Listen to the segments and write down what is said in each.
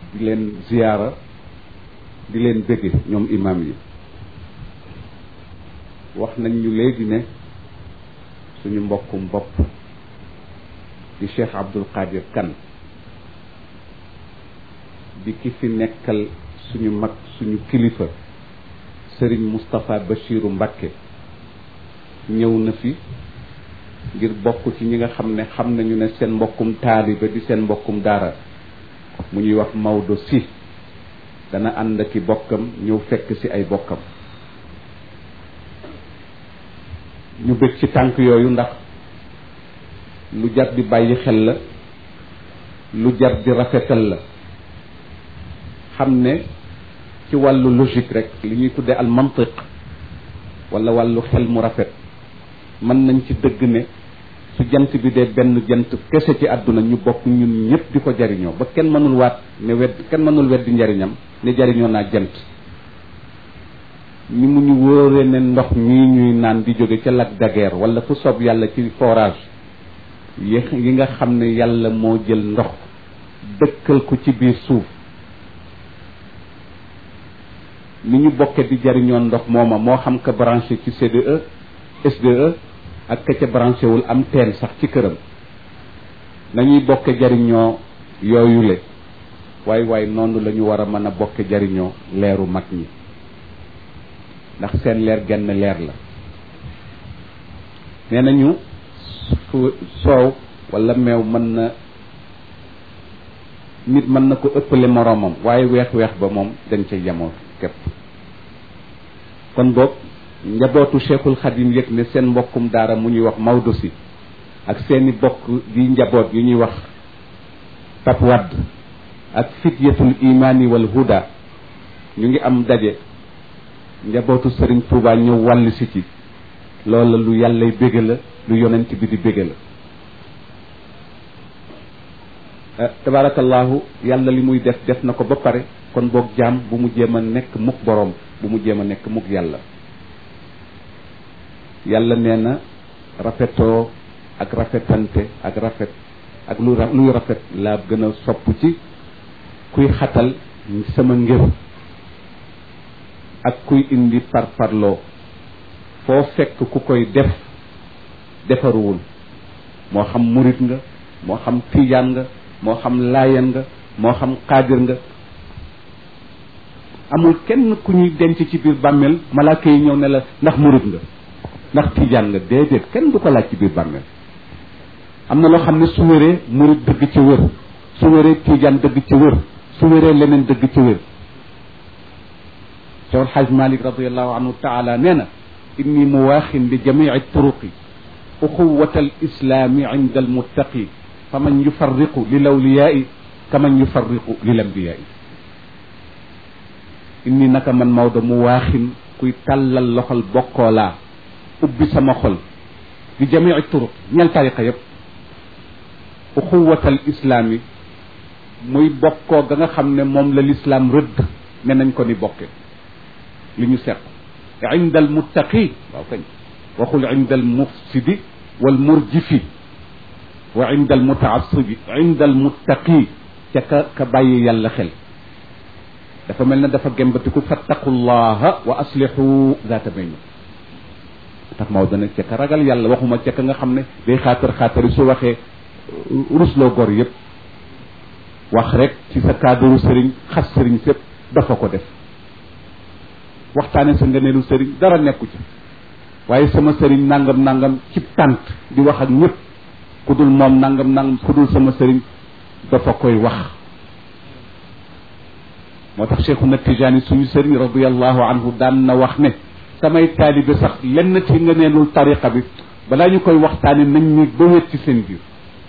di leen ziyaara di leen bëgge ñoom imam yi wax nañ ñu léegi ne suñu mbokkum bopp di Cheikh Abdul Qadir Kan di ki fi nekkal suñu mag suñu kilifa sëriñ Moustapha Bachiru Mbakke ñëw na fi ngir bokk ci ñi nga xam ne xam nañu ne seen mbokkum taaliba di seen mbokkum daara mu ñuy wax Maodo si dana ànd ki bokkam ñëw fekk ci ay bokkam ñu bëgg ci tànk yooyu ndax lu jar di bàyyi xel la lu jar di rafetal la xam ne ci wàllu logique rek li ñuy tuddee al mantiq wala wàllu xel mu rafet mën nañ ci dëgg ne su jant bi dee benn jant kese ci àdduna ñu bokk ñun ñëpp di ko jariñoo ba kenn mënul waat ne wedd kenn mënul weddi njariñam ne jariñoo naa jant ni mu ñu wóoree ne ndox mii ñuy naan di jóge ca lac de Guiers wala fu soob yàlla ci forage yi yi nga xam ne yàlla moo jël ndox dëkkal ko ci biir suuf ni ñu bokke di jariñoo ndox mooma moo xam ka branché ci CDE SDE ak ka ca branché wul am teen sax ci këram nañuy bokke jariñoo yooyule waay waay noonu la ñu war a mën a bokke jariñoo leeru mag ñi ndax seen leer genn leer la nee nañu fu soow wala meew mën na nit mën na ko ëppale moroomam waaye weex-weex ba moom dañ ca yemoo képp kon boog njabootu cheikhul xadim yëg ne seen mbokkum daara mu ñuy wax Maodo si ak seeni bokk di njaboot yu ñuy wax Pap Wadd ak fityatul imaani wal huda ñu ngi am daje njabootu Serigne Touba ñëw wàll si ci loola lu yàllay bége la lu yonent bi di bége la tabarakallahu yàlla li muy def def na ko ba pare kon boog jaam bu mu jéem a nekk mukk boroom bu mu jéem a nekk mukk yàlla yàlla nee na rafetoo ak rafetante ak rafet ak lu luy rafet laa gën a sopp ci kuy xatal sama ngir ak kuy indi par parloo foo fekk ku koy def defaruwul moo xam murit nga moo xam tiijaan nga moo xam laayan nga moo xam xaadir nga amul kenn ku ñuy denc ci biir bàmmeel malaaka yi ñëw ne la ndax murit nga ndax tiijaan nga déedéet kenn du ko laaj ci biir bàmmeel am na loo xam ne su wéree murit dëgg ci wér su wéree tiijaan dëgg ci wér su wéree leneen dëgg ci wér Cheikh Alxaaj Malik radiallahu anhu taala nee na inni muwaaxin li jamici turuqi uxuwata alislaami inda almuttaqi faman yufarriqu lil awliyaai kaman yufarriqu lil ambiyaai inni naka man Maodo mu waaxin kuy tàllal loxol bokkoolaa ubbi sama xol di jamici turuq ñel tariqa yépp uxuwatal islaam yi muy bokkoo ga nga xam ne moom la lislaam rëdd ne nañ ko ni bokke li ñu seq inda al muttaqi waaw kañ waxul inda al mufsidi wal murjifi wa inda al mutaasibi inda al muttaqi ca ka ka bàyyi yàlla xel dafa mel ne dafa gembatiku fattaqullaha wa aslihu zaata bayna tax Maodo nag ca ka ragal yàlla waxuma ca ka nga xam ne day xaatar xaatari su waxee rusloo gor yëpp wax rek ci sa cadre sëriñ xas sëriñ sépp dafa ko def waxtaane sa ngëneelu sëriñ dara nekku ci waaye sama sëriñ nangam nangam ci tànt di wax ak ñëpp ku dul moom nangam nangam ku dul sama sëriñ dafa koy wax moo tax cheikhuna tijaani suñu sëriñ radiallahu anhu daan na wax ne samay taalibe sax lenn ci ngëneelul tariqa bi balaa ñu koy waxtaane nañ ñu ba wét ci seen biir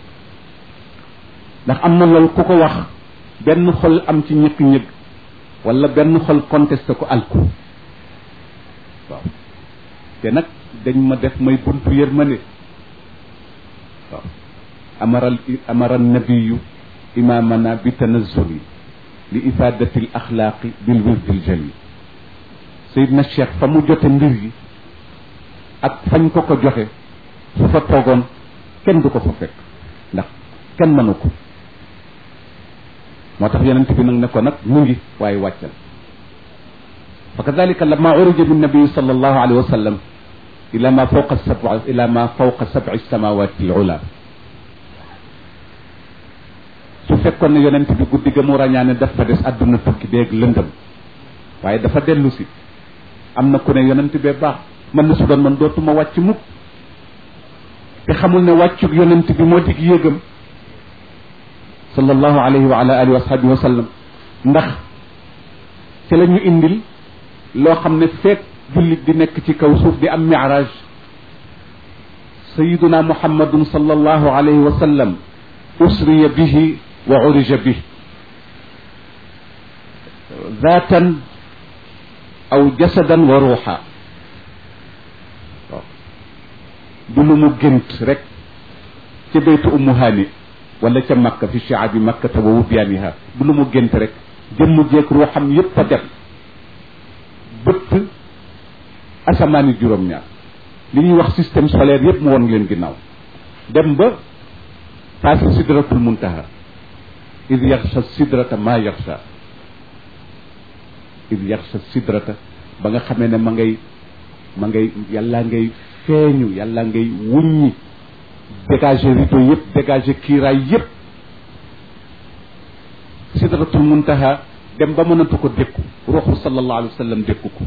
ndax am na loolu ku ko wax benn xol am ci ñëkk ñëg wala benn xol contesté ko alku waaw te nag dañ ma def may buntu yërmande waaw amara amara nabiyu imamana bi tanazuli li ifadati l axlaaqi bil wirdi l jali sayidna cheikh fa mu jote mbir yi ak fañ ko ko joxe su fa toogoon kenn du ko fa fekk ndax kenn mënu ko moo tax yonent bi nag ne ko nag mu ngi waaye wàccal fa kadalika lama urija bi nabii sal allahu alayhi wa sallam ila ma fawqa sab ila ma fawqa sab'i samawati al ula su fekkoon ne yonent bi guddi ga mu ràññaane dafa des àdduna tukki beeg lëndëm waaye dafa dellu si am na ku ne yonent bee baax man na su doon man dootuma wàcc mukk te xamul ne wàccug yonent bi moo dig yéegam sallallahu alayhi wa ala alihi wa sahbihi wa sallam ndax ci la ñu indil loo xam ne fekk jullit di nekk ci kaw suuf di am mi'raj sayiduna muhammadun sallallahu alayhi wa sallam usriya bihi wa urija bihi zaatan aw jasadan wa ruuxa waaw du lu mu gént rek ca baytu ummu haani wala ca makka fi shi'abi makkata wa wubyaaniha du lu mu gént rek jëmm jeeg ruuxam yépp a dem bëtt asamaani juróom-ñaar li ñuy wax système solaire yépp mu won leen ginnaaw dem ba passé sidratul muntaha id yaxsha sidrata ma yaxsha id yaxsha sidrata ba nga xamee ne ma ngay ma ngay yàlla ngay feeñu yàlla ngay wuññi dégager rideau yépp dégager kiiraay yépp sidratul muntaha dem ba mënatu ko dékku ruuxu sallallahu alayhi wa sallam dékku ko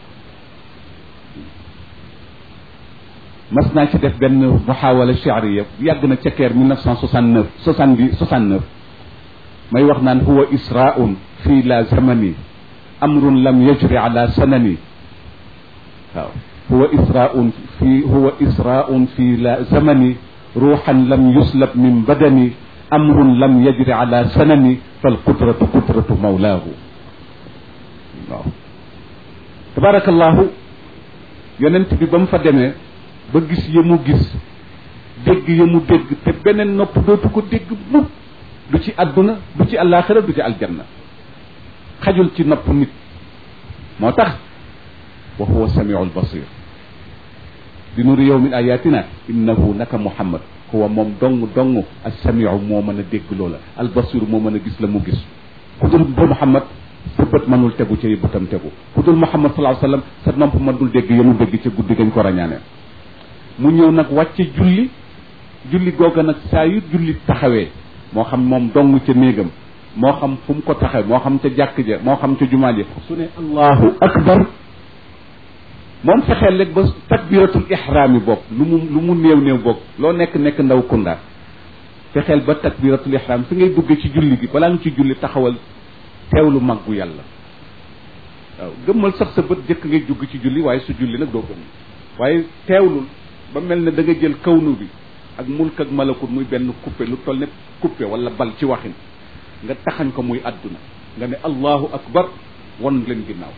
mas naa ci def benn muhawala shi'riya yàgg na ca keer 1969 70 69 may wax naan huwa israun fii la zamani amrun lam yajri ala sanani waaw huwa israun fi huwa israun fi la zamani ruuxan lam yuslab min badani amrun lam yajri ala sanani fal qudratu qudratu mawlaahu waaw tabarakallahu yonent bi ba mu fa demee ba gis ya mu gis dégg ya mu dégg te beneen nopp dootu ko dégg mukk du ci àdduna du ci àllaaxira du ci aljanna xajul ci nopp nit moo tax wa huwa samiu albasir di nuri yow min ayatina innahu naka muhammad huwa moom dong dong assamiu moo mën a dégg loola albasir moo mën a gis la mu gis ku dul ba muhammad sa bët mënul tegu ca bëtam tegu ku dul muhammad sallallahu alayhi wasallam sa nopp mënul dégg ya mu dégg ca guddi gañ ko rañaanee mu ñëw nag wàcce julli julli googa nag saa yu julli taxawee moo xam moom dong ca néegam moo xam fu mu ko taxaw moo xam ca jàkk ja moo xam ca jumaa ja su ne allahu akbar moom fexeel rek ba takbiratul ihraam yi bokk lu mu lu mu néew néew bokk loo nekk nekk ndaw kunda fexeel ba takbiratul ihraam fi ngay duggee ci julli gi balaa nga ci julli taxawal teewlu màggu yàlla waaw gëmmal sax sa bët jëkk ngay jugg ci julli waaye su julli nag doo gëm waaye teewlul ba mel ne da nga jël kawnu bi ak mulk ak malakut muy benn coupé lu toll ne coupé wala bal ci waxin nga taxañ ko muy àdduna nga ne allahu akbar won leen ginnaaw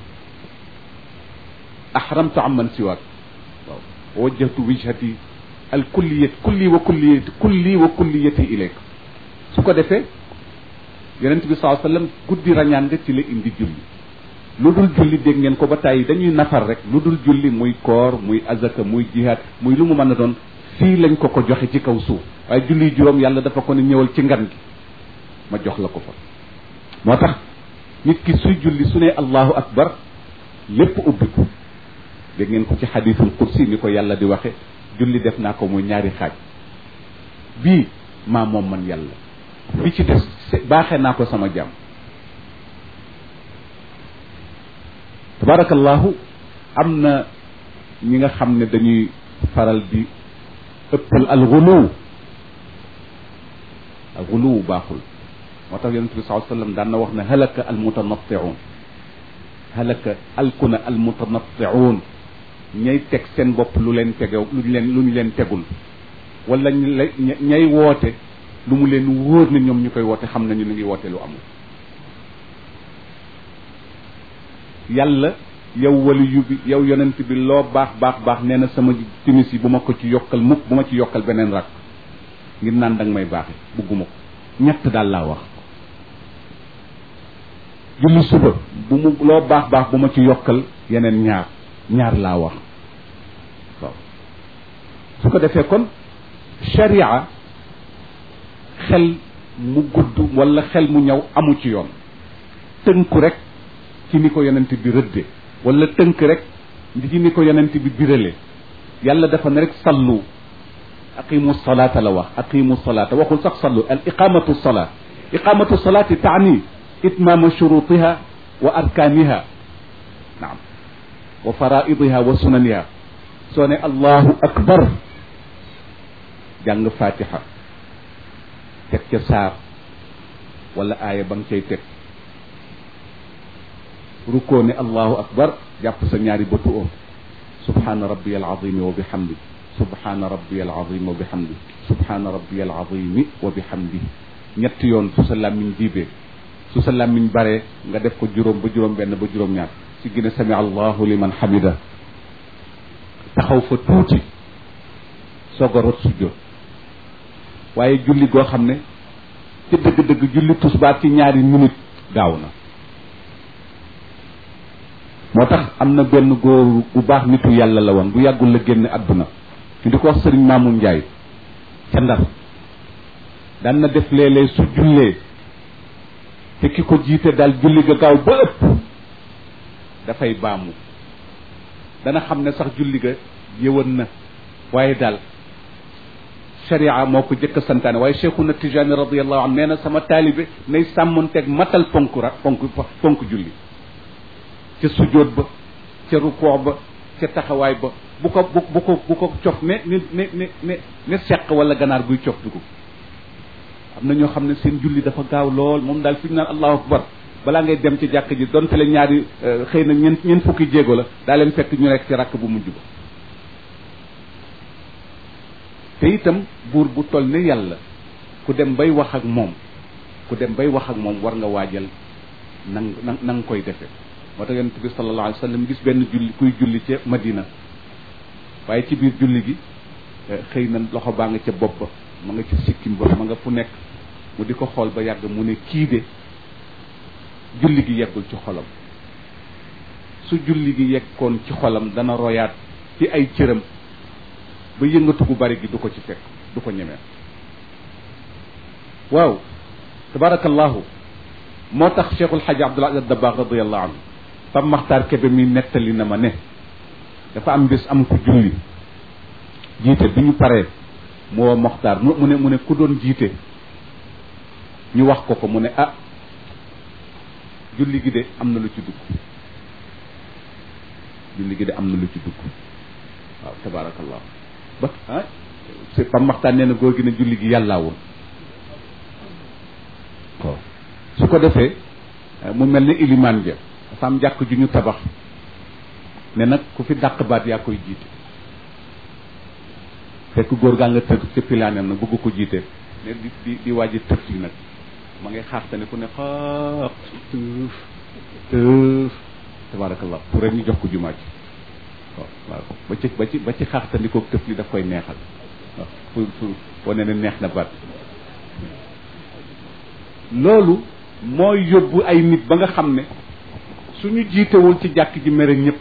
ahramtu amman siwaak waaw wajjahtu wijhati al kulliyat kulli wa kulliyati kulli wa kulliyati ilayk su ko defee yonent bi saa sallam guddi rañaan nga ci la indi julli lu dul julli dégg ngeen ko ba tàyyi dañuy nafar rek lu dul julli muy koor muy azaka muy jihaad muy lu mu mën a doon fii lañ ko ko joxe ci kaw suuf waaye julli juróom yàlla dafa ko ne ñëwal ci ngan gi ma jox la ko fa moo tax nit ki suy julli su ne allahu akbar lépp ubbiku dégg ngeen ko ci xadiisul qudsi ni ko yàlla di waxe julli def naa ko muy ñaari xaaj bii maa moom man yàlla bi ci des baaxee naa ko sama jàmm tabarakallahu am na ñi nga xam ne dañuy faral di ëppal alxuluw alxuluw baaxul moo tax yonente bi sallallahu alayhi wasallam daan na wax ne halaka almutanatti'un halaka alkuna almutanatti'un ñay teg seen bopp lu leen tegew lu leen lu ñu leen tegul wala ñay woote lu mu leen wóor ne ñoom ñu koy woote xam nañu ñu ngi woote lu amul yàlla yow wali yu bi yow yonent bi loo baax baax baax nee na sama timis yi bu ma ko ci yokkal mukk bu ma ci yokkal beneen rak ngir naan danga may baaxe bugguma ko ñett daal laa wax julli suba bu mu loo baax baax bu ma ci yokkal yeneen ñaar ñaar laa wax waaw su ko defee kon sharia xel mu gudd wala xel mu ñëw amu ci yoon tënku rek ci ni ko yonent bi rëdde wala tënk rek ci ni ko yonent bi birale yàlla dafa ne rek sallu aqimu salata la wax aqimu salata waxul sax sallu al iqamatu salat iqamatu salati taani itmama shurutiha wa arkaniha naam wa faraidiha wa sunaniha soo ne allahu akbar jàng fatiha teg ca saar wala aaya ba nga cay teg rukkoo ne allahu akbar jàpp sa ñaari bëtu oom subhana rabbiya alazimi wa bihamdi subhana rabbiya alazimi wa bihamdi subhana rabbiya alazimi wa bihamdi ñetti yoon su sa làmmiñ diibee su sa làmmiñ baree nga def ko juróom ba juróom benn ba juróom ñaar si gën a sami allahu liman hamida taxaw fa tuuti soog a rot sujjóot waaye julli goo xam ne ci dëgg-dëgg julli tusbaar ci ñaari minute gaaw na moo tax am na benn góor bu baax nitu yàlla la woon bu yàggul la génn àdduna ñu di ko wax sëriñ Maamun Njaay ca Ndar daan na def léeg-léeg su jullee te ki ko jiite daal julli ga gaaw ba ëpp dafay baamu dana xam ne sax julli ga yëwan na waaye daal sharia moo ko jëkk santaane waaye cheikhuna tijani radiallahu anhu nee na sama taalibe nay sàmmonteeg matal ponk ra ponk ponk julli ca sujjóot ba ca rukoo ba ca taxawaay ba bu ko bu bu ko bu ko cof ne ne ne ne ne ne seq wala ganaar guy cof dugub am na ñoo xam ne seen julli dafa gaaw lool moom daal fi ñu naan allahu akbar balaa ngay dem ci jàkk ji donte le ñaari xëy na ñeen ñeen fukki jéego la daa leen fekk ñu nekk ci rakk bu mujj ba te itam buur bu toll ne yàlla ku dem bay wax ak moom ku dem bay wax ak moom war nga waajal nang na na nga koy defee moo tax yonent bi sallallahu alayhi wa sallam gis benn julli kuy julli ca Madina waaye ci biir julli gi xëy na loxo baa nga ca bopp ba ma nga ca sikkim ba ma nga fu nekk mu di ko xool ba yàgg mu ne kii de julli gi yeggul ci xolam su julli gi yeggoon ci xolam dana royaat ci ay cëram ba yëngatu gu bari gi du ko ci fekk du ko ñemee waaw tabarakallahu moo tax cheikhul xaji abdul aziz dabaax radiallahu anhu pam maxtaar kebe mi nettali na ma ne dafa am bés am ku julli jiite bi ñu paree mu woo moxtaar mu ne mu ne ku doon jiite ñu wax ko ko mu ne ah julli gi de am na lu ci dugg julli gi de am na lu ci dugg waaw tabarakallah ba ah c'est pam maxtaan nee na góor gi ne julli gi yàllaa woon waaw su ko defee mu mel ne ilimaan ja dafa am jàkk ju ñu tabax ne nag ku fi dàq baat yaa koy jiite fekk góor gaa nga tëdd ca pilaaneem nag bëgg ko jiite ne di di di waaji tëf yi nag ma ngay xaarte ne ku ne xaax tëf tëf tabarakallah pour rek ñu jox ko jumaa ji waaw waaw ba ci ba ci ba ci xaaxtandikoog tëf li daf koy neexal waaw pour pour wane ne neex na baat loolu mooy yóbbu ay nit ba nga xam ne suñu jiitewul ci jàkk ji mere ñëpp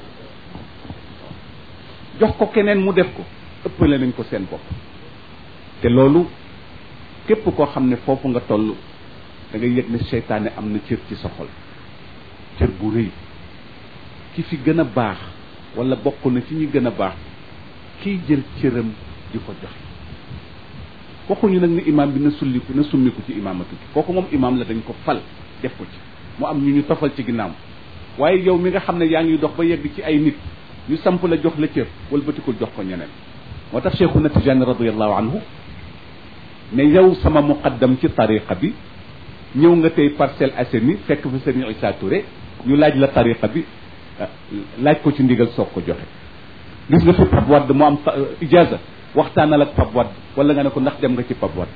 jox ko keneen mu def ko ëppale nañ ko seen bopp te loolu képp koo xam ne foofu nga toll da ngay yëg ne seytaane am na cër ci sa xol cër bu rëy ki fi gën a baax wala bokk na ci ñi gën a baax kiy jël cëram di ko joxe waxuñu nag ne imaam bi na sulliku na summiku ci imaamatu gi kooku moom imaam la dañ ko fal def ko ci mu am ñu ñu tofal ci ginnaaw waaye yow mi nga xam ne yaa ngi dox ba yegg ci ay nit ñu samp la jox la cër walbatikul jox ko ñeneen moo tax cheikhuna tijani radiallahu anhu ne yow sama muqaddam ci tariqa bi ñëw nga tey Parcelles Assainies fekk fa sëriñ Issa Touré ñu laaj la tariqa bi laaj ko ci ndigal soog ko joxe gis nga fi Pape Wade mu am ijaza waxtaanal ak Pape Wade wala nga ne ko ndax dem nga ci Pape Wade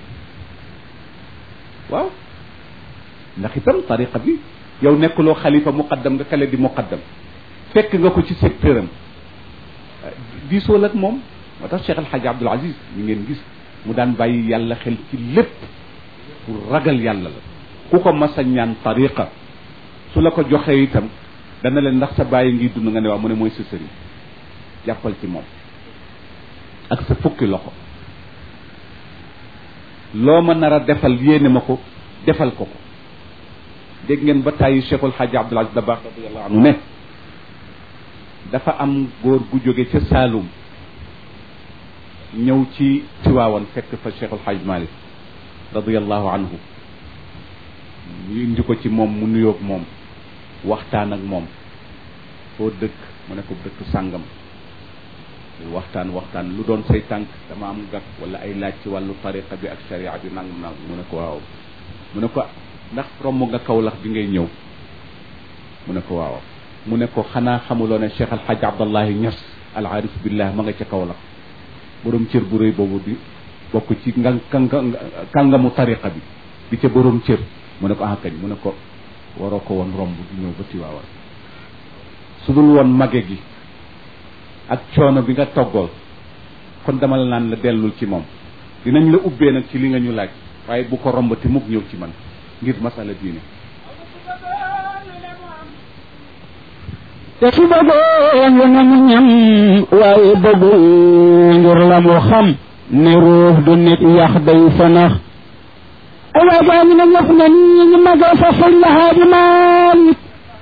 waaw ndax itam tariqa bi yow nekkuloo xalifa muqaddam nga kale di muqaddam fekk nga ko ci secteur am diisool ak moom moo tax Cheikh El Hadj Abdoul Aziz ñu ngeen gis mu daan bàyyi yàlla xel ci lépp pour ragal yàlla la ku ko mas a ñaan tariqa su la ko joxee itam dana leen ndax sa bàyyi ngi dund nga ne waaw mu ne mooy sa sëriñ jàppal ci moom ak sa fukki loxo loo ma nar a defal yéene ma ko defal ko ko dégg ngeen ba tàyyi cheikhul xaaji abdul aziz dabaax radiallahu anhu ne dafa am góor gu jóge ca Saalum ñëw ci Tiwaawan fekk fa cheikhul xaaj malik radiallahu anhu ñu indi ko ci moom mu nuyoog moom waxtaan ak moom foo dëkk mu ne ko dëkk sàngam waxtaan waxtaan lu doon say tànk dama am gàkk wala ay laaj ci wàllu tariqa bi ak sharia bi nangam nangam mu ne ko waaw mu ne ko ndax romb nga kawlax bi ngay ñëw mu ne ko waaw mu ne ko xanaa xamuloo ne cheikh alxaj abdallahi ñas al arif billah ma nga ca kawlax borom cër bu rëy boobu di bokk ci nga kàngamu tariqa bi di ca borom cër mu ne ko ah kañ mu ne ko waroo ko woon romb di ñëw ba Tiwaawan su dul woon mage gi ak coono bi nga toggool kon dama la naan la dellul ci moom dinañ la ubbee nag ci li nga ñu laaj waaye bu ko rombati mukk ñëw ci man ngir masala diine te su bëggoon lu nañu ñam waaye bëggul ngir la mu xam ne ruux du nit yax day fanax ay waay gaa ñu ne ñëpp na nii ñu magee fa sëñ la haaji Maalik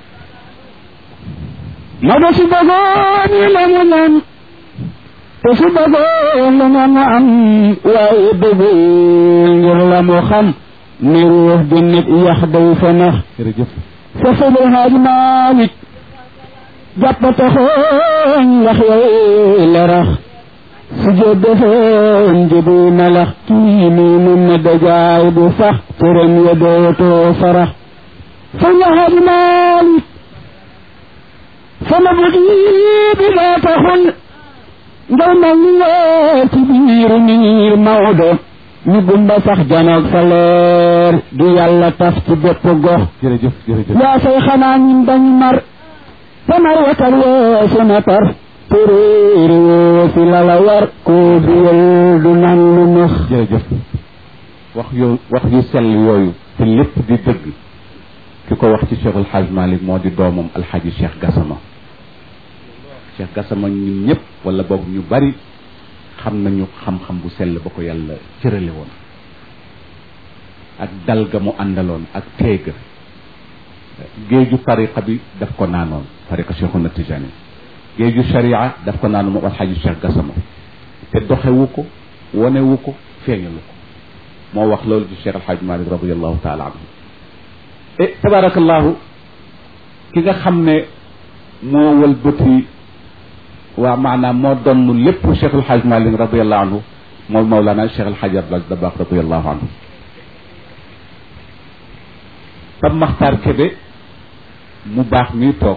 ma de su bëggoon ñu la mu ñam te su bëggoon lu nañu am waaye bëggul ngir la mu xam ne ruux du nit yax day fanax jërëjëf fa sëñ la haaji Maalik jàppate xooñ wax yooyu lerax su jee defoon jëbu melax kii nii mun na dajaay bu sax cërëm ya dootoo farax fa ñaxari maalik sama bët yi bi laa taxul ngay mel ni leer ci biiru niir Maodo ñu gumba sax janoog sa leer du yàlla taf ci bépp gox jërëjëf jërëjëf yaa say xanaa ñun dañ mar tamar wakal weesu na tar téréeri woosi lala war koo biyal du nan lu nax jërëjëf wax yo wax yu sell yooyu te lépp di dëgg ki ko wax ci Cheikhul Hadj Malick moo di doomam alxaaji Cheikh Gassama Cheikh Gassama ñun ñëpp wala boog ñu bari xam nañu xam-xam bu sell ba ko yàlla cërale woon ak dal ga mu àndaloon ak teega géeju tariqa bi daf ko naanoon tariqa Cheikhuna Tijani géeju sharia daf ko naanoon moom alxaaji Cheikh Gassama te doxewu ko wonewu ko feeñalu ko moo wax loolu ci Cheikh alxaaj Malik radiallahu taala anhu e tabarakallahu ki nga xam ne moo wëlbati waa maanaam moo donn lépp Cheikh alxaaj Malik radiallahu anhu moom Mawlana Cheikh alxaaj Abdul Aziz Dabakh radiallahu anhu Pape Makhtar Kébé mu baax ñuy toog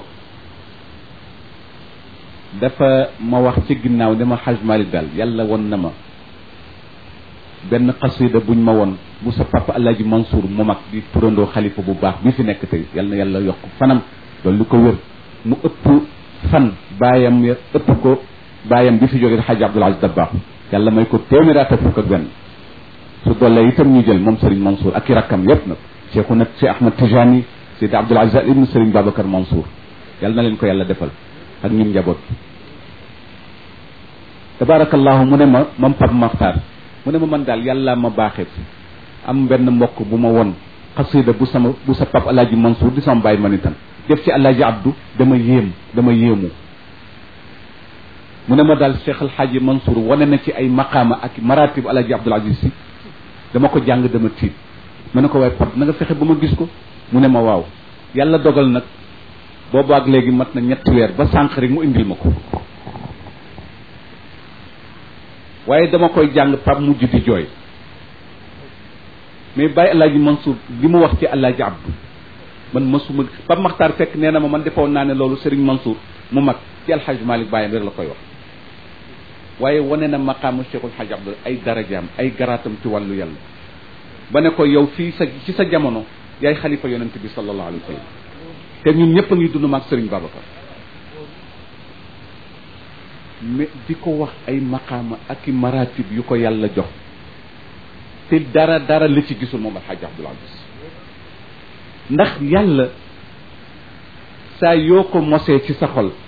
dafa ma wax ci ginnaaw ne ma xaj Malik daal yàlla won na ma benn xasida buñ ma won bu sa papa Alaaji Mansour mu mag di turandoo xalifa bu baax bi fi nekk tey yal na yàlla yokk fanam loolu lu ko wér mu ëpp fan baayam ya ëpp ko baayam bi fi jógee xaj Abdul Aziz Dabakh yàlla may ko téeméer ak fukk ak benn su doole itam ñu jël moom Serigne Mansour ak i rakkam yépp nag cheikhu nag Cheikh Ahmad Tijani Seydi Abdul Aziz ibn Serigne Babacar Mansour yàlla na leen ko yàlla defal ak ñun njaboot tabarakallahu mu ne ma moom Pape Makhtar mu ne ma man daal yàlla ma baaxee am benn mbokk bu ma won xasida bu sama bu sa pap alaaji Mansour di sama bàyyi man itam def ci alaaji Abdou dama yéem dama yéemu mu ne ma daal Cheikh alxaaji Mansour wane na ci ay maqaama ak maratib alaaji Abdoul Aziz si dama ko jàng dama tiit ma ne ko waaye pap na nga fexe ba ma gis ko mu ne ma waaw yàlla dogal nag boobu ak léegi mat na ñetti weer ba sànq rek mu indil ma ko waaye dama koy jàng pap mujj di jooy mais bàyyi alaaji Mansour li mu wax ci alaaji Abdou man masuma Pape Makhtar fekk nee na ma man defoon naa ne loolu Serigne Mansour mu mag ci alxaj Malick bàyyam rek la koy wax waaye wane na maqaamu Cheikhul Hadj Abdou ay darajaam ay garaatam ci wàllu yàlla ba ne ko yow fii sa ci sa jamono yaay xalifa yonent bi sallallahu alayhi wa sallam te ñun ñëpp a ngi dund maag Serigne Babacar mais di ko wax ay maqaama ak i maratib yu ko yàlla jox te dara dara la ci gisul moom alxaaji Abdul Aziz ndax yàlla saa yoo ko mosee ci sa xol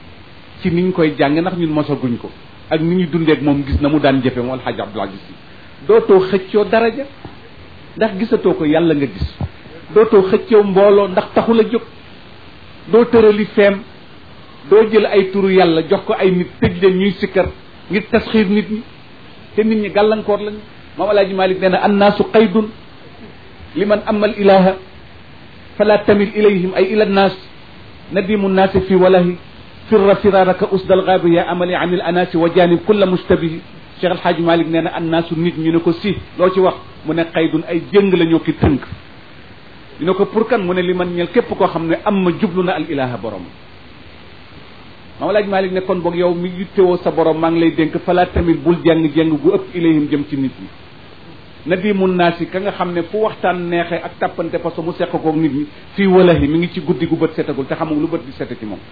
ci niñ koy jàng ndax ñun mosaguñ ko ak ni ñu dundeek moom gis na mu daan jëfe moom alxaaji Abdul Aziz dootoo xëccoo daraja ndax gisatoo ko yàlla nga gis dootoo xëccoo mbooloo ndax taxul a jóg doo tërali feem doo jël ay turu yàlla jox ko ay nit tëj leen ñuy sikkar ngir tasxiir nit ñi te nit ñi gàllankoor lañu moom alaaji malik nee na annaasu qaydun liman amal ilaha fala tamil ilayhim ay ila nnaas nadimu nnaasi fi walahi firra firaraka usdal gaabi ya amali anil anaasi wa janib kulla mustabihi cheikh alhaaji malik nee na annaasu nit ñu ne ko si loo ci wax mu ne qaydun ay jëng la ñoo ki tënk ñu ne ko pour kan mu ne li man ñel képp koo xam ne am ma jublu na al ilaha borom maam laaj Malik ne kon boog yow mi yittewoo sa borom maa ngi lay dénk fala tamit bul jàng jàng gu ëpp ilayhim jëm ci nit ñi na di mun naa si ka nga xam ne fu waxtaan neexee ak tàppante parce que mu seq koog nit ñi fii walahi mi ngi ci guddi gu bët setagul te xamul lu bët di sete ci moom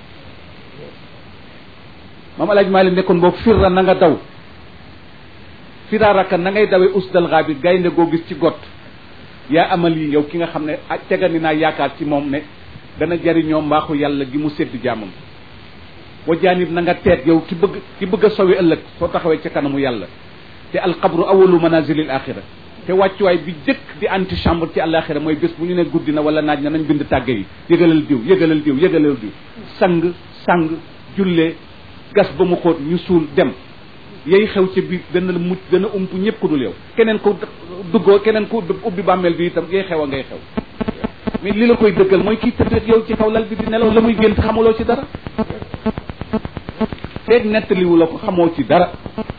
maam alaaj Malik ne kon boog firra na nga daw firaaraka na ngay dawee usdal xaabi gaynde goo gis ci got yaa amal yi yow ki nga xam ne ah tegani naa yaakaar ci moom ne dana jariñoo mbaaxu yàlla gi mu sédd jaamam wa jaanib na nga teet yow ki bëgg ki bëgg a sowi ëllëg soo taxawee ca kanamu yàlla te alxabru awalu manazilil axira te wàccuwaay bi jëkk di antichambre ci àlaxira mooy bés bu ñu ne guddi na wala naaj na nañ bind tàgge yi yëgalal diw yëgalal diw yëgalal diw sang sang jullee gas ba mu xóot ñu suul dem yay xew ca biir dana la mucc dana ump ñëpp ku dul yow keneen ko duggoo keneen ko ubbi bàmmeel bi itam yay xew a ngay xew mais li la koy dëggal mooy kii tëdd yow ci kaw lal bi di nelaw la muy gént xamuloo ci dara feeg nettaliwu la ko xamoo ci dara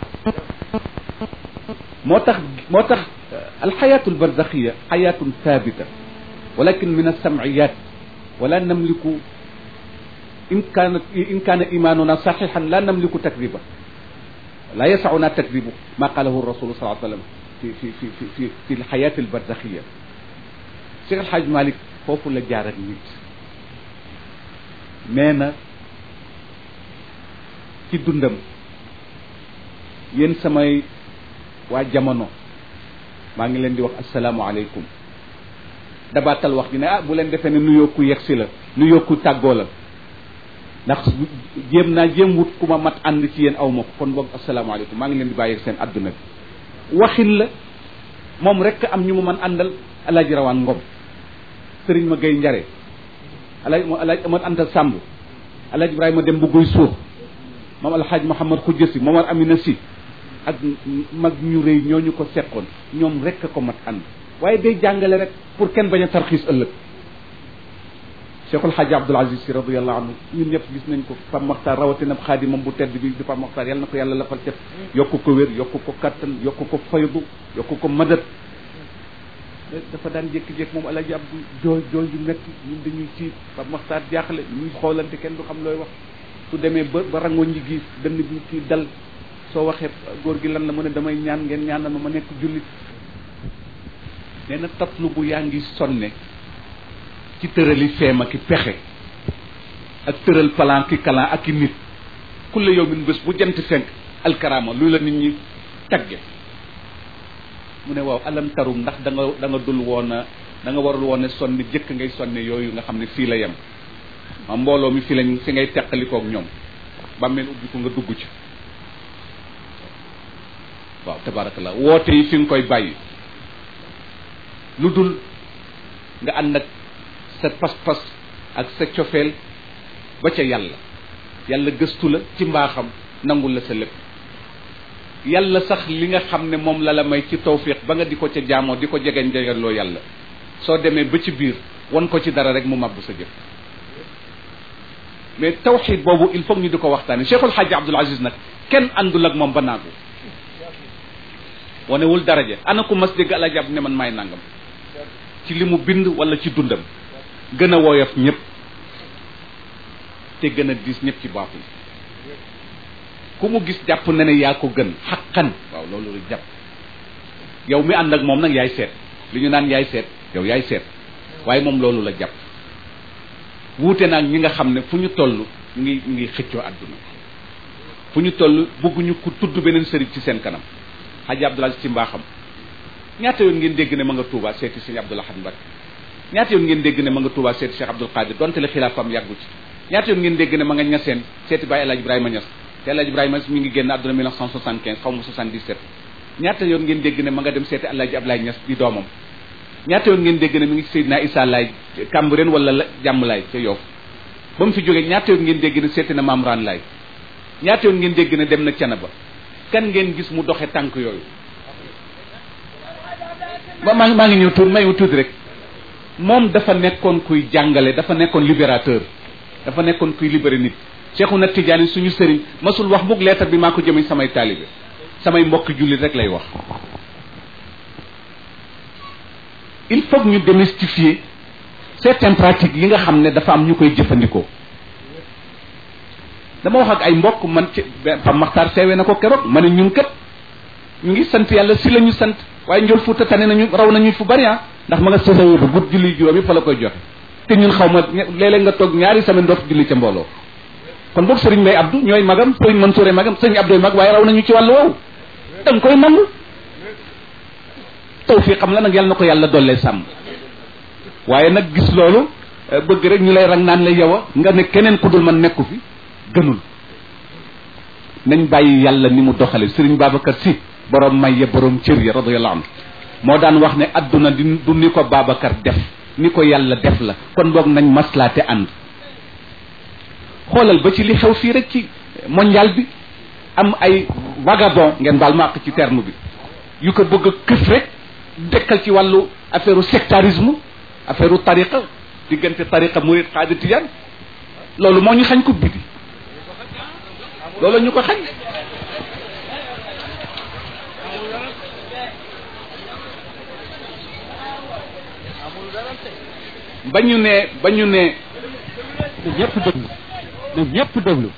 moo tax moo tax alxayaatu albarzaxiya xayaatun thabita walakin min alsamciyat wala namliku in kaana in kaana imanuna saxixan la namliku takdiba la yasauna takdibu ma qalahu rasulu saa sallam fi fi fi fi fi fi alxayaati albarzaxiya Cheikh Alxaaj Malik foofu la jaar ak nit nee na ci dundam yéen samay waa jamono maa ngi leen di wax asalaamualeykum dabaatal wax ji ne ah bu leen defee ne nuyoo ku yegsi la nuyoo ku tàggoo la ndax jéem naa jéem wut ku ma mat ànd ci yéen aw ma ko kon boog asalaamualeykum maa ngi leen di bàyyi ak seen adduna bi waxin la moom rek am ñu mu man àndal alaaji rawaan ngom sëriñ ma gay njare alaaj alaaj amat anta sàmb alaaj ibrahima dem bu guy suur moom alxaaj Mouhamad Khoudia si Momar Amina si ak mag ñu rëy ñooñu ko seqoon ñoom rek a ko mat ànd waaye day jàngale rek pour kenn bañ a tarxiis ëllëg Cheikhul Hadji Abdoul Aziz si radiallahu anhu ñun ñëpp gis nañ ko Pape Mokhtar rawatina xaadimam bu tedd bi di Pape Mokhtar yàlla na ko yàlla lafal cet yokk ko wér yokk ko kattan yokk ko faydu yokk ko madat dafa daan jékki-jékki moom alaji Abdou jooy jooy yu metti ñun dañuy tiit Pape Mokhtar jaaxle ñuy xoolante kenn du xam looy wax su demee ba ba rangoo ñi gi dënn bi kii dal soo waxee góor gi lan la mu ne damay ñaan ngeen ñaanal ma ma nekk jullit nee na tatlu bu yaa ngi sonne ci tërali feem ak i pexe ak tëral plan ki kalan ak i nit kulle yow min bés bu jant fenk alkarama lu la nit ñi tagge mu ne waaw alam tarum ndax da nga da nga dul woon a da nga warul woon a sonne jëkk ngay sonne yooyu nga xam ne fii la yem ma mbooloo mi fi lañ fi ngay teqalikoog ñoom bàmmeel ubbi ko nga dugg ci waaw tabarakallah woote yi fi nga koy bàyyi lu dul nga ànd ak sa pas-pas ak sa cofeel ba ca yàlla yàlla gëstu la ci mbaaxam nangul la sa lépp yàlla sax li nga xam ne moom la la may ci tawfiq ba nga di ko ca jaamoo di ko jegeñ jegeloo yàlla soo demee ba ci biir wan ko ci dara rek mu màbb sa jëf mais tawxid boobu il faut ñu di ko waxtaane cheikhul xaaji abdul aziz nag kenn àndul ak moom ba naagu wanewul daraja ana ku mas dégg alaji ab ne man maay nangam ci li mu bind wala ci dundam gën a woyof ñëpp te gën a diis ñëpp ci baaxul ku mu gis jàpp na ne yaa ko gën xaqan waaw loolu la jàpp yow mi ànd ak moom nag yaay seet li ñu naan yaay seet yow yaay seet waaye moom loolu la jàpp wuute naag ñi nga xam ne fu ñu toll ñu ngi ñu ngi xëccoo àdduna fu ñu toll bëgguñu ku tudd beneen sëriñ ci seen kanam xaji Abdoul Aziz ci mbaaxam ñaata yoon ngeen dégg ne ma nga Touba seeti sëñ Abdoul Ahad Mbacké ñaata yoon ngeen dégg ne ma nga Touba seeti Cheikh Abdoul Qadir donte le xilaafam yàggu ci ñaata yoon ngeen dégg ne ma nga ñaseen seeti Baye El Hadj Ibrahima Niass te El Hadj Ibrahima Niass mi ngi génn àdduna 1975 xaw ma 77 ñaata yoon ngeen dégg ne ma nga dem seeti Alaaji Ablaay Ñas di doomam ñaata yoon ngeen dégg ne mi ngi Seydina Issa Laay Cambérène wala la jàmm laay ca Yoff ba mu fi jógee ñaata yoon ngeen dégg ne seeti na Maam Raan Laay ñaata yoon ngeen dégg ne dem na Canaba kan ngeen gis mu doxe tànk yooyu ba maa ngi maa ngi ñëw tuuti may tuuti rek moom dafa nekkoon kuy jàngale dafa nekkoon libérateur dafa nekkoon kuy libéré nit Cheikhuna Tidiane suñu sëriñ masul wax mukk leetar bi maa ko jëmee samay taalibe samay mbokk jullit rek lay wax il faut que ñu démystifier certaines pratiques yi nga xam ne dafa am ñu koy jëfandikoo dama wax ak ay mbokk man ci Pam Maxtaar seewee na ko keroog ma ne ñun kat ñu ngi sant yàlla si la ñu sant waaye njol fuuta tane nañu raw nañu fu bari ah ndax ma nga sësa yóbbu gudd julli juróom yi fa la koy joxe te ñun xaw ma léeg-léeg nga toog ñaari semaine dootu julli ca mbooloo kon boog sëriñ Mbay Abdou ñooy magam sëriñ Mansouré magam sëriñ Abdou mag waaye raw nañu ci wàllu woowu da nga koy nangu taw fii xam la nag yàlla na ko yàlla dollee sàmm waaye nag gis loolu bëgg rek ñu lay rang naan la yow a nga ne keneen ku dul man nekku fi gënul nañ bàyyi yàlla ni mu doxale sëriñ Babacar si borom may ya borom cër ya radiyallahu anhu moo daan wax ne adduna di du ni ko Babacar def ni ko yàlla def la kon boog nañ maslaate ànd xoolal ba ci li xew fii rek ci mondial bi am ay vagabond ngeen baal ma àq ci terme bi yu ko bëgg a këf rek dekkal ci wàllu affaire sectarisme affaire tariqa diggante tariqa murid xaadir tijaan loolu moo ñu xañ ko biti loolu ñu ko xañ ba ñu ne ba ñu ne ñëpp déglu na ñëpp déglu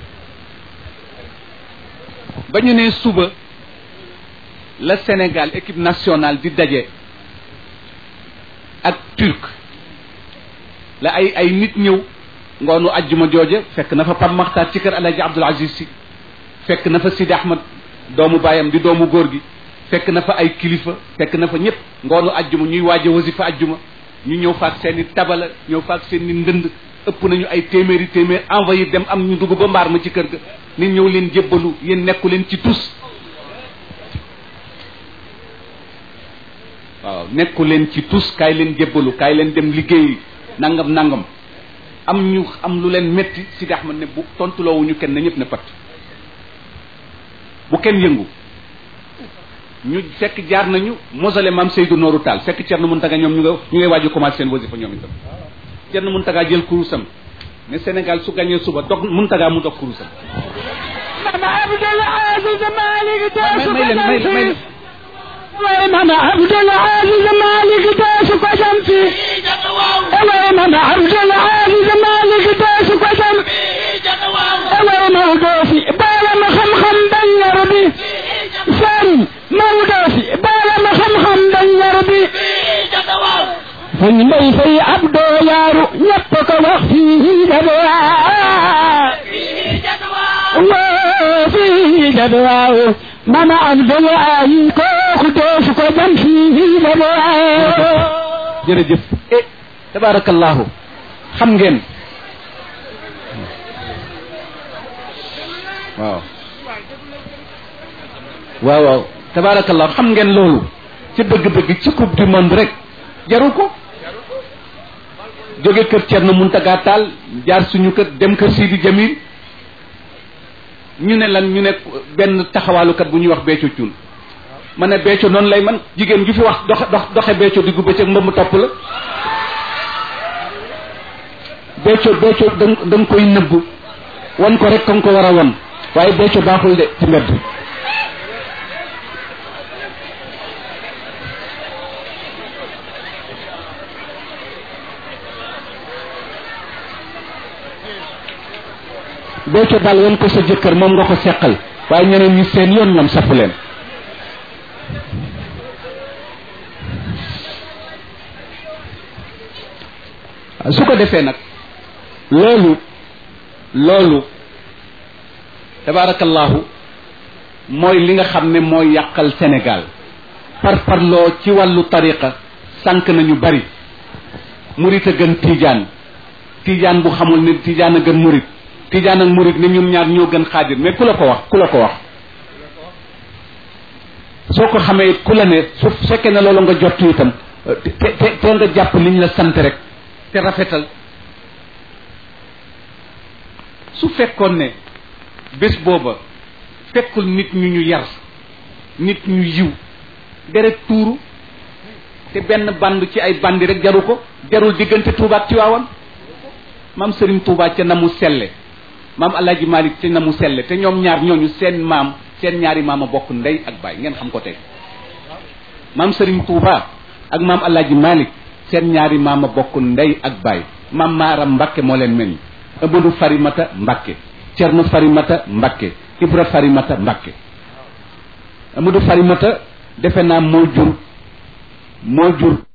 ba ñu ne suba la Sénégal équipe nationale di daje ak turc la ay ay nit ñëw ngoonu ajjuma jooje fekk na fa Pam Maxtaar ci kër Alaaji Abdul Aziz Si fekk na fa Sidi Ahmad doomu baayam di doomu góor gi fekk na fa ay kilifa fekk na fa ñëpp ngoonu ajjuma ñuy waaje wasifa ajjuma ñu ñëw faak seen i tabala ñëw faak seen i ndënd ëpp nañu ay téeméeri téeméer envoyé dem am ñu dugg ba mbaar ma ci kër ga nit ñëw leen jébbalu yéen nekku leen ci tus waaw nekku leen ci tus kaay leen jébbalu kaay leen dem liggéey nangam nangam am ñu am lu leen métti Sidi Ahmad ne bu tontuloowuñu kenn na ñëpp ne pat bu kenn yëngu ñu fekk jaar nañu mausolée maam Seydou Nourou Tall fekk Thierno Mountaga ñoom ñu nga ñu ngay waaju commencé seen wasifa ñoom itam Thierno Mountaga jël kurusam ne Sénégal su gañee suba dog Mountaga mu dog kurusam mama Abdul Aziz Malick may may leen may may way mama Abdul Aziz Malick deesu ko jam fi way mama Abdul Aziz Malick deesu ko jam way Maodo fi baalam xam-xam dañ yar bi sëriñ Maodo fi baalam xam-xam dañ yar bi fañ mbay fay Abdo yaaru ñëpp ko wax fii jadwaa waa fii jadwaa mama Abdul Aziz kooku deesu ko jam fii jadwaa jërëjëf eh tabarakallahu xam ngeen waaw waaw waaw tabarakallahu xam ngeen loolu ci dëgg-dëgg ci coupe du monde rek jaru ko jóge kër Thierno Mountaga Tall jaar suñu kër dem kër Sidi Jamil ñu ne lan ñu ne benn taxawaalukat bu ñuy wax Béthio Thioune ma ne Béthio noonu lay man jigéen ju fi wax doxe dox doxe Béthio diggu bëccëg mbëmm topp la Béthio Béthio da da nga koy nëbb wan ko rek ka nga ko war a wan waaye Béthio baaxul de ci mbedd Béthio daal wan ko sa jëkkër moom nga ko seqal waaye ñeneen ñi seen yoon ñoom safu leen su ko defee nag loolu loolu tabarakallahu mooy li nga xam ne mooy yàqal Sénégal par parloo ci wàllu tariqa sànq nañu bari murit a gën tiijaan tiijaan bu xamul ne tiijaan a gën murit tiijaan ak murit ne ñun ñaar ñoo gën xaadir mais ku la ko wax ku la ko wax soo ko xamee ku la ne su fekkee ne loolu nga jot itam te te te nga jàpp liñ la sant rek te rafetal su fekkoon ne bés booba fekkul nit ñu ñu yar nit ñu yiw deret tuuru te benn band ci ay bandi rek jaru ko jarul diggante Touba ak Tiwaawan maam Serigne Touba ca na mu selle maam Alaaji Malik ca na mu selle te ñoom ñaar ñooñu seen maam seen ñaari maam a bokk ndey ak baay ngeen xam ko tey maam Serigne Touba ak maam Alaaji Malik seen ñaari maam a bokk ndey ak baay maam Maaram Mbakke moo leen meññ Amadou Farimata Mbakke Cerno Farimata Mbakke Ibra Farimata Mbakke Amadou Farimata defe naa moo jur moo jur